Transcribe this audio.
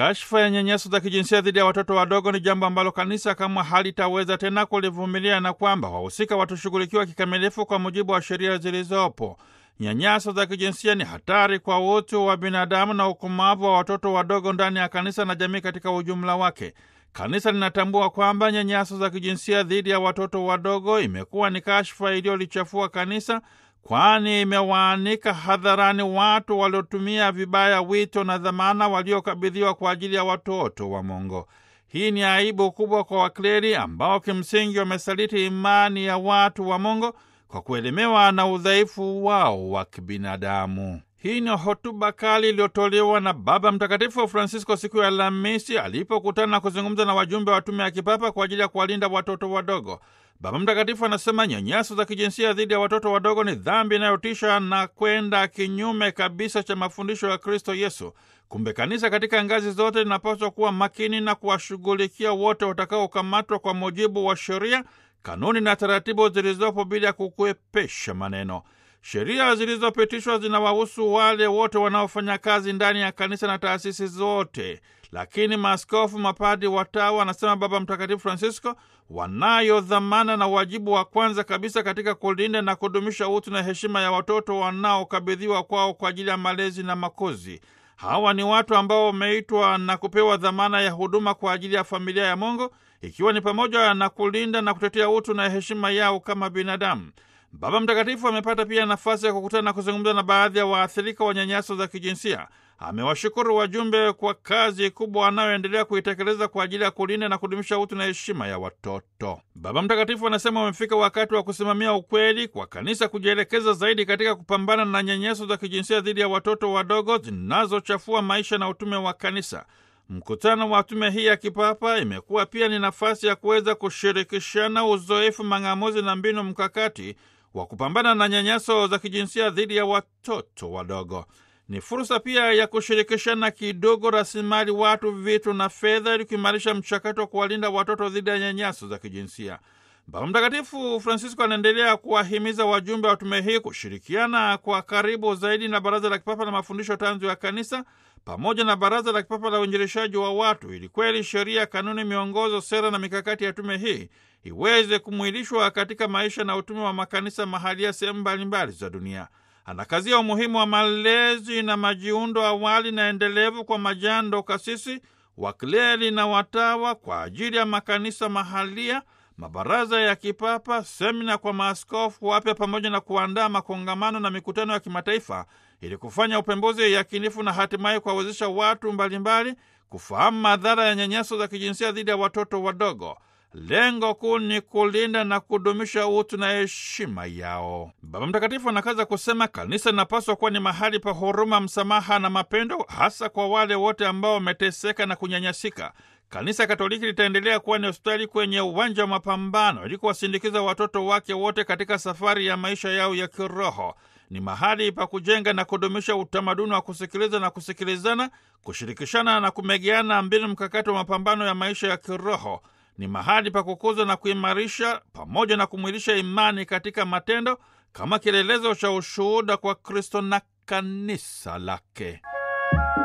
Kashfa ya nyanyaso za kijinsia dhidi ya watoto wadogo ni jambo ambalo kanisa kama halitaweza tena kulivumilia na kwamba wahusika watushughulikiwa kikamilifu kwa mujibu wa sheria zilizopo. Nyanyaso za kijinsia ni hatari kwa utu wa binadamu na ukomavu wa watoto wadogo ndani ya kanisa na jamii katika ujumla wake. Kanisa linatambua kwamba nyanyaso za kijinsia dhidi ya watoto wadogo imekuwa ni kashfa iliyolichafua kanisa, kwani imewaanika hadharani watu waliotumia vibaya wito na dhamana waliokabidhiwa kwa ajili ya watoto wa Mungu. Hii ni aibu kubwa kwa wakleri ambao kimsingi wamesaliti imani ya watu wa Mungu kwa kuelemewa na udhaifu wao wa kibinadamu. Hii ni hotuba kali iliyotolewa na Baba Mtakatifu Francisco siku ya Alhamisi alipokutana na kuzungumza na wajumbe wa tume ya kipapa kwa ajili ya kuwalinda watoto wadogo. Baba Mtakatifu anasema nyanyaso za kijinsia dhidi ya watoto wadogo ni dhambi inayotisha na kwenda kinyume kabisa cha mafundisho ya Kristo Yesu. Kumbe kanisa katika ngazi zote linapaswa kuwa makini na kuwashughulikia wote watakaokamatwa kwa mujibu wa sheria, kanuni na taratibu zilizopo bila ya kukwepesha maneno. Sheria zilizopitishwa zinawahusu wale wote wanaofanya kazi ndani ya kanisa na taasisi zote, lakini maaskofu, mapadi, watawa, anasema Baba Mtakatifu Francisco, wanayo dhamana na wajibu wa kwanza kabisa katika kulinda na kudumisha utu na heshima ya watoto wanaokabidhiwa kwao kwa ajili ya malezi na makuzi. Hawa ni watu ambao wameitwa na kupewa dhamana ya huduma kwa ajili ya familia ya Mungu, ikiwa ni pamoja na kulinda na kutetea utu na heshima yao kama binadamu. Baba Mtakatifu amepata pia nafasi ya kukutana na kuzungumza na baadhi ya waathirika wa nyanyaso za kijinsia. Amewashukuru wajumbe kwa kazi kubwa wanayoendelea kuitekeleza kwa ajili ya kulinda na kudumisha utu na heshima ya watoto. Baba Mtakatifu anasema umefika wakati wa kusimamia ukweli, kwa kanisa kujielekeza zaidi katika kupambana na nyanyaso za kijinsia dhidi ya watoto wadogo zinazochafua maisha na utume wa kanisa. Mkutano wa tume hii ya kipapa imekuwa pia ni nafasi ya kuweza kushirikishana uzoefu, mang'amuzi na mbinu mkakati wa kupambana na nyanyaso za kijinsia dhidi ya watoto wadogo. Ni fursa pia ya kushirikishana kidogo rasilimali watu, vitu na fedha ili kuimarisha mchakato wa kuwalinda watoto dhidi ya nyanyaso za kijinsia. Baba Mtakatifu Francisco anaendelea kuwahimiza wajumbe wa tume hii kushirikiana kwa karibu zaidi na Baraza la Kipapa la Mafundisho Tanzu ya Kanisa pamoja na Baraza la Kipapa la Uinjilishaji wa Watu ili kweli sheria, kanuni, miongozo, sera na mikakati ya tume hii iweze kumwilishwa katika maisha na utume wa makanisa mahalia sehemu mbalimbali za dunia. Anakazia umuhimu wa malezi na majiundo awali na endelevu kwa majando, kasisi, wakleri na watawa kwa ajili ya makanisa mahalia, mabaraza ya kipapa, semina kwa maaskofu wapya, pamoja na kuandaa makongamano na mikutano ya kimataifa ili kufanya upembuzi yakinifu na hatimaye kuwawezesha watu mbalimbali kufahamu madhara ya nyanyaso za kijinsia dhidi ya watoto wadogo. Lengo kuu ni kulinda na kudumisha utu na heshima yao. Baba Mtakatifu anakaza kusema kanisa linapaswa kuwa ni mahali pa huruma, msamaha na mapendo, hasa kwa wale wote ambao wameteseka na kunyanyasika. Kanisa Katoliki litaendelea kuwa ni hospitali kwenye uwanja wa mapambano ili kuwasindikiza watoto wake wote katika safari ya maisha yao ya kiroho. Ni mahali pa kujenga na kudumisha utamaduni wa kusikiliza na kusikilizana, kushirikishana na kumegeana mbinu mkakati wa mapambano ya maisha ya kiroho. Ni mahali pa kukuza na kuimarisha pamoja na kumwilisha imani katika matendo kama kielelezo cha ushuhuda kwa Kristo na kanisa lake.